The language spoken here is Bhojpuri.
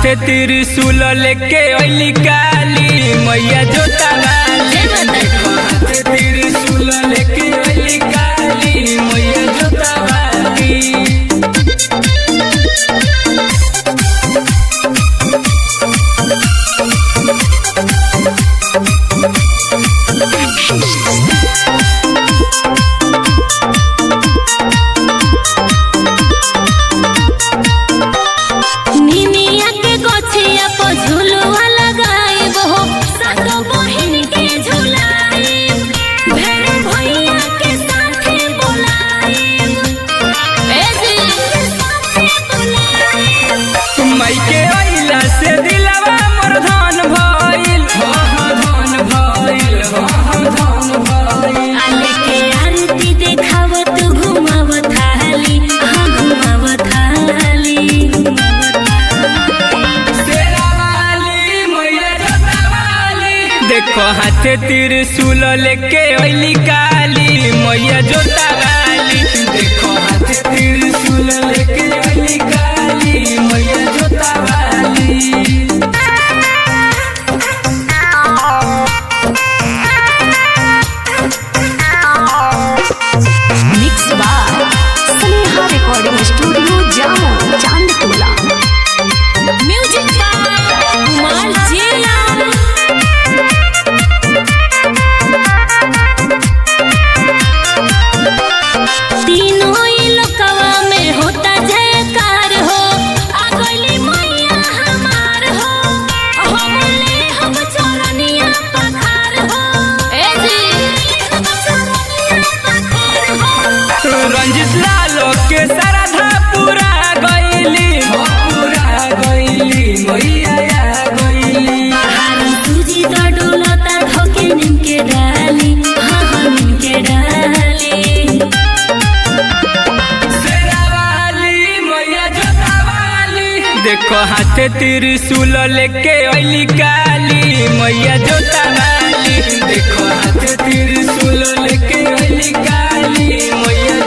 हाथे त्रिशूल लेके अइली काली मैया जोता वाली देखो हाथे त्रिशूल लेके अइली काली मैया जोता वाली निनिया के गोछिया पर झुलवा लगाइब हो सातो बहिन के झुलाइब भेड़ भैया के साथे बोलाइब ए जी के साथे बोलाइब माई के अइला से दिलवा मोर धन भइल हो हो धन भइल हो हो धन भइल आले के आरती देखावत घुमावत थाली हाँ घुमावत थाली शेरा वाली मैया जोता वाली देखो हाथे त्रिशूल लेके अइली काली मैया जोता वाली देखो हाथे त्रिशूल लेके अइली काली मैया जोता वाली mix by Sneha recording studio Jamo Chandtola music by Kumar जिया तीनों ही लोकवा में होता जयकार हो आ गइली मैया हमार हो हमले हम चरनिया पखार हो ए जी हम चरनिया पखार हो रंजित लालो के सरधा पूरा गइली हो पूरा गइली मैया आ गइली हारन सूजी तो डोलता धोके निमके डाली हाँ हाँ निमके डाली शेरा वाली मैया जोता वाली देखो हाथे त्रिशूल लेके अइली काली मैया जोता वाली देखो हाथे त्रिशूल लेके अइली काली मैया